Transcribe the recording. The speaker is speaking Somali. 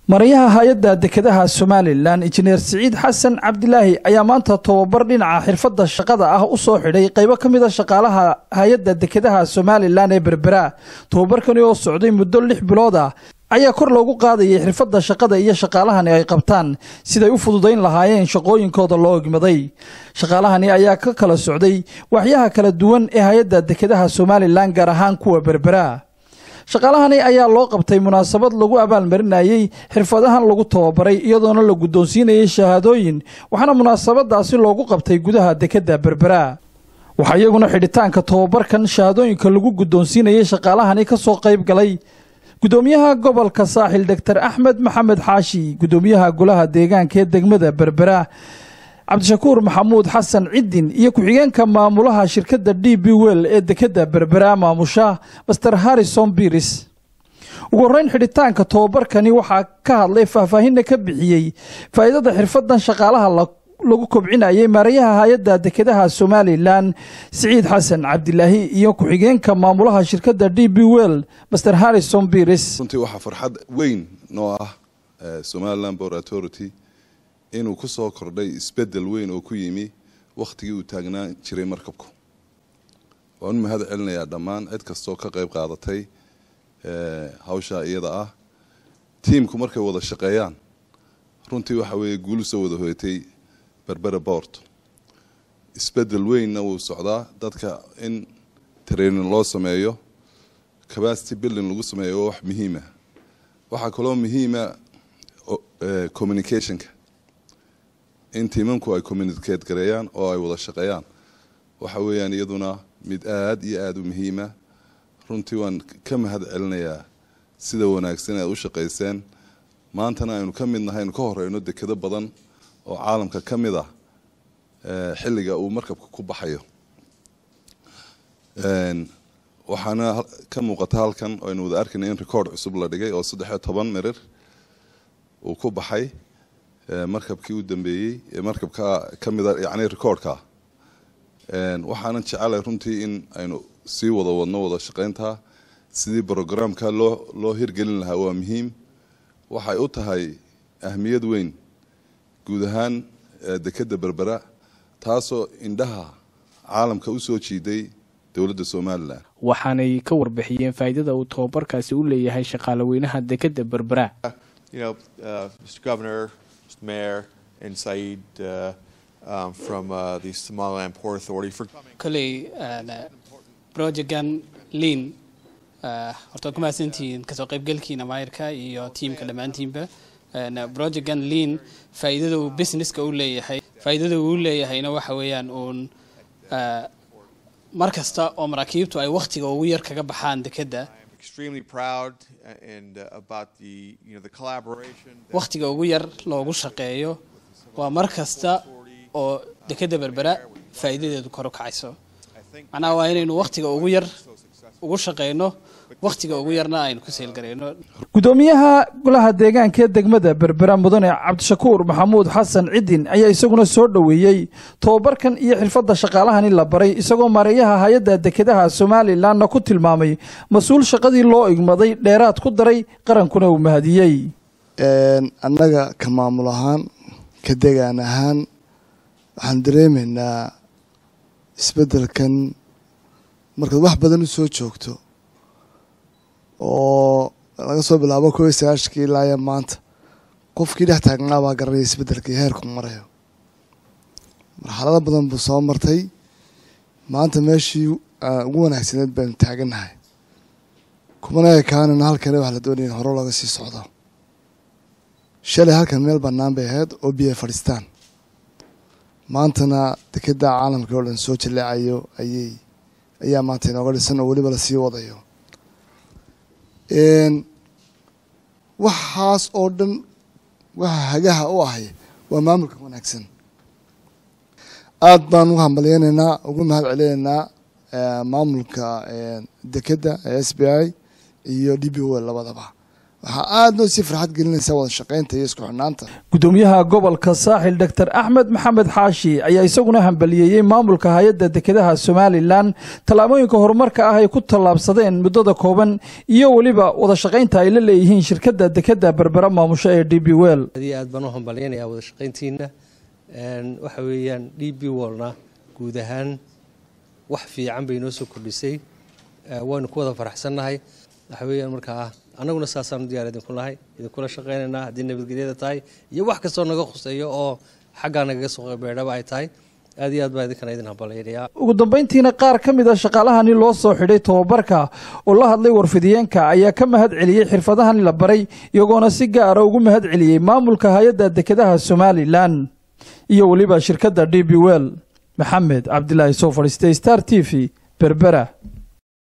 marayaha hay-adda dekedaha somalilan injineer siciid xasan cabdilaahi ayaa maanta tobabar dhinaca xirfadda shaqada ah u soo xidhay qaybo ka mid a shaqaalaha hay-adda dekedaha somalilan ee berbera tobabarkani oo socday muddo lix bilood ah ayaa kor loogu qaadayay xirfadda shaqada iyo shaqaalahani ay qabtaan siday u fududayn lahaayeen shaqooyinkooda loo egmaday shaqaalahani ayaa ka kala socday waxyaha kala duwan ee hay-adda dekedaha somalilan gaar ahaan kuwa berbera shaqaalahani ayaa loo qabtay munaasabad lagu abaalmarinayey xirfadahan lagu tababaray iyadoona la guddoonsiinayay shahaadooyin waxaana munaasabadaasi loogu qabtay gudaha dekedda berbera waxaa iyaguna xidhitaanka tobabarkan shahaadooyinka lagu guddoonsiinayay shaqaalahani ka soo qayb galay guddoomiyaha gobolka saaxil doctor axmed maxamed xaashi guddoomiyaha golaha deegaanka ee degmada berbera cabdishakuur maxamuud xasan ciddin iyo ku-xigeenka maamulaha shirkadda d b wel ee dekedda berbera maamusha master harrison biris ugu horreyn xidhitaanka tobabarkani waxaa ka hadlay faahfaahinna ka bixiyey faa'iidada xirfadan shaqaalaha lagu kobcinayay maarayaha hay-adda dekedaha somalilan siciid xasan cabdilaahi iyo ku-xigeenka maamulaha shirkadda d b wel master harrison biris runtii waxaa farxad weyn noo ah somaliland bor authority inuu ku soo kordhay isbedel weyn oo ku yimi wakhtigii uu taagnaan jiray markabku waan u mahad celinayaa dhammaan cid kastoo ka qayb qaadatay hawshaa iyada ah tiimku markay wada shaqeeyaan runtii waxa weeye guulu soo wada hoyatay berbera boort isbedel weynna wuu socdaa dadka in training loo sameeyo capacity building lagu sameeyo waa wax muhiima waxaa kaloo muhiima communicationka in tiimanku ay communicate gareeyaan oo ay wada shaqeeyaan waxa weeyaan iyaduna mid aada iyo aada u muhiima runtii waan ka mahad celinayaa sida wanaagsan aad u shaqayseen maantana aynu ka mid nahay aynu ka horeyno dekedo badan oo caalamka ka mid ah xilliga uu markabka ku baxayo waxaana ka muuqata halkan oo aynu wada arkayna in record cusub la dhigay oo saddex iyo toban mirir uu ku baxay markabkii u dambeeyey markabka ka mida yani recordka waxaanan jecelahay runtii in aynu sii wada wadno wada shaqayntaa sidii brogramka loo loo hirgelin lahaa waa muhiim waxay u tahay ahmiyad weyn guud ahaan dekedda berbera taasoo indhaha caalamka usoo jiiday dowladda somalilan waxaanay ka warbixiyeen faa'iidada uu tobabarkaasi u leeyahay shaqaale weynaha dekedda berbera Mayor and Saeed uh, um, from uh, the Somaliland Port Authority for kolley projectgan lean horta waad ku mahadsantihiin kasoo qaybgalkiina maayirka iyo tiimka dhammaantiinba projectgan lean faa'iidada uu businesska u leeyahay faa'iidada uu leeyahayna waxa weeyaan uun mar kasta oo maraakiibtu ay wakhtiga ugu yar kaga baxaan dekedda wakhtiga ugu yar loogu shaqeeyo waa mar kasta oo dekedda berbera faa'iidadeedu kor u kacayso macnaha waa inaynu wakhtiga ugu yar ugu shaqeyno wakhtiga ugu yarna aynu ku seelgarayno guddoomiyaha golaha deegaanka ee degmada berbera mudane cabdishakuur maxamuud xasan ciddin ayaa isaguna soo dhoweeyey tobabarkan iyo xirfadda shaqaalahani la baray isagoo maareeyaha hay-adda dekedaha somalilanna ku tilmaamay mas-uul shaqadii loo igmaday dheeraad ku daray qarankuna uu mahadiyey annaga ka maamul ahaan ka degaan ahaan waxaan dareemaynaa isbeddelkan markaad wax badan u soo joogto oo laga soo bilaabo kow iyo sagaashankii ilaaya maanta qofkii dhex taagnaa baa garanaya isbeddelkii heerku marayo marxalado badan buu soo martay maanta meeshii ugu wanaagsaneed baynu taagannahay kumana ekaanina halkane wax la doonaya in hore looga sii socdo shalay halkan meel bannaan bay ahayd oo biyo fadhiistaan maantana dekedda caalamkii oo dhan soo jaleecayo ayay ayaa maanta inooga dhisan oo weliba lasii wadayo waxaas oo dhan waxa hagaha u ahay waa maamulka wanaagsan aada baan ugu hambalyeynaynaa ugu mahad celinaynaa maamulka dekedda ee s b i iyo d b o labadaba waxaa aada noo sii farxad gelinaysa wada shaqaynta iyo isku xidhnaanta gudoomiyaha gobolka saaxil doctor axmed maxamed xaashi ayaa isaguna hambaliyeeyey maamulka hay-adda dekedaha somalilan tallaabooyinka horumarka ah ay ku tallaabsadeen muddada kooban iyo weliba wada shaqaynta ay la leeyihiin shirkadda dekeda berbera maamusho ee d b wel aad iyo aad baan u hambalyanayaa wada shaqayntiina waxa weeyaan d b wolna guud ahaan wax fiican bay noo soo kordhisay waynu ku wada faraxsannahay waxa weeyaan markaa annaguna saasaan u diyaar idinku nahay idinkula shaqaynaynaa haddii nabadgelyada tahay iyo wax kastoo naga khuseeyo oo xaggaa nagaga soo qeybeedhaba ay tahay aad iyo aad baa idinkana idin hambalyanayaa ugu dambayntiina qaar ka mid a shaqaalahani loo soo xidhay tobabarka oo la hadlay warfidiyeenka ayaa ka mahad celiyey xirfadahani la baray iyagoona si gaara ugu mahad celiyey maamulka hay-adda dekedaha somalilan iyo weliba shirkadda d b wel maxamed cabdilaahi soo fadhiistay star t v berbera